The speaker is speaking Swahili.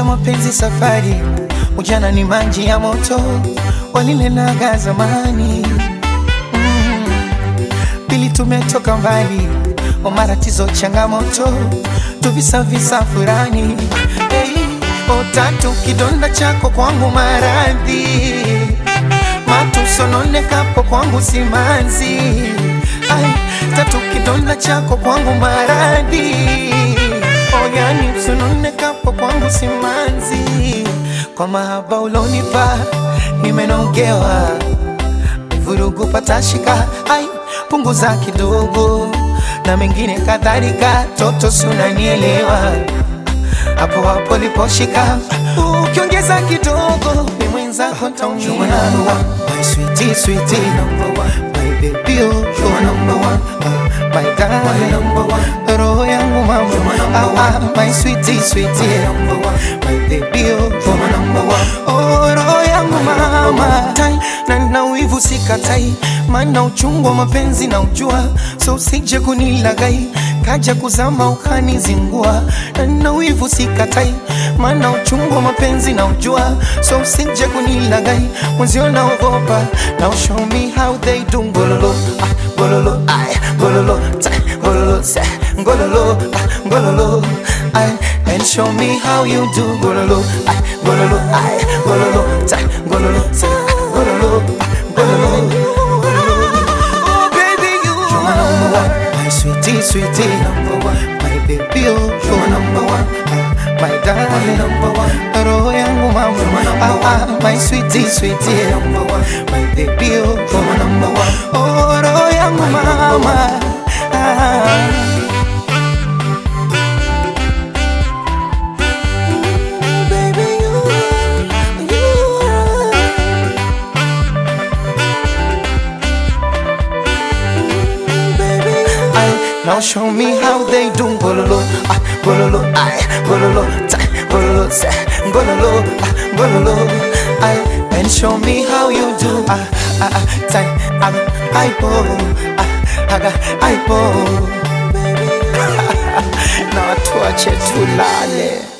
mapenzi safari, ujana ni maji ya moto, walilenaga zamani mm. Pili tumetoka mbali, o matatizo changamoto, tuvisavisa furani hey. O tatu kidonda chako kwangu maradhi, matusononekapo kwangu simanzi Ai, tatu kidonda chako kwangu maradhi oyani usononekapo kwangu simanzi kwa mahaba ulonipa nimenogewa vurugu patashika ai punguza kidogo na mengine kadhalika toto sunanielewa hapo hapo liposhika ukiongeza kidogo ni mwenzako ntaumia my sweetie sweetie number one my baby oh you are number one uh, my darling number one roho yangu mama ah, ah, my sweetie sweetie number one my baby oh you are number one oh roho yangu mama tai na na wivu sikatai maana uchungu wa mapenzi na ujua so usije kunilagai kaja kuzama ukanizingua na na wivu sikatai maana uchungu wa mapenzi na ujua so usije kunilagai mwenzio naogopa now show me how they do ngololo ah, ngololo ay ngololo ta ngololo sa ngololo ah, ngololo ay and show me how you do ngololo ay ngololo ay ngololo ta ngololo sa ngololo ah, ngololo Oh, baby, you are number one. My sweetie, sweetie, number one. My baby, oh, you are number one. Ah, My darling, number one. Roho yangu mama, ah, ah, my sweetie, sweetie, number one. My baby, oh, you are number one. Oh, roho yangu mama. Ah. Baby, you are, you are. Ay, now show me how they do bololo, ah, bololo, ay, bololo, ta, bololo, sa, bololo, ah, bololo, ay, and show me how you do, ah, ah, ah, ta, aga, ay, bo, ah, aga, ay, bo, baby, na watu wache tulale.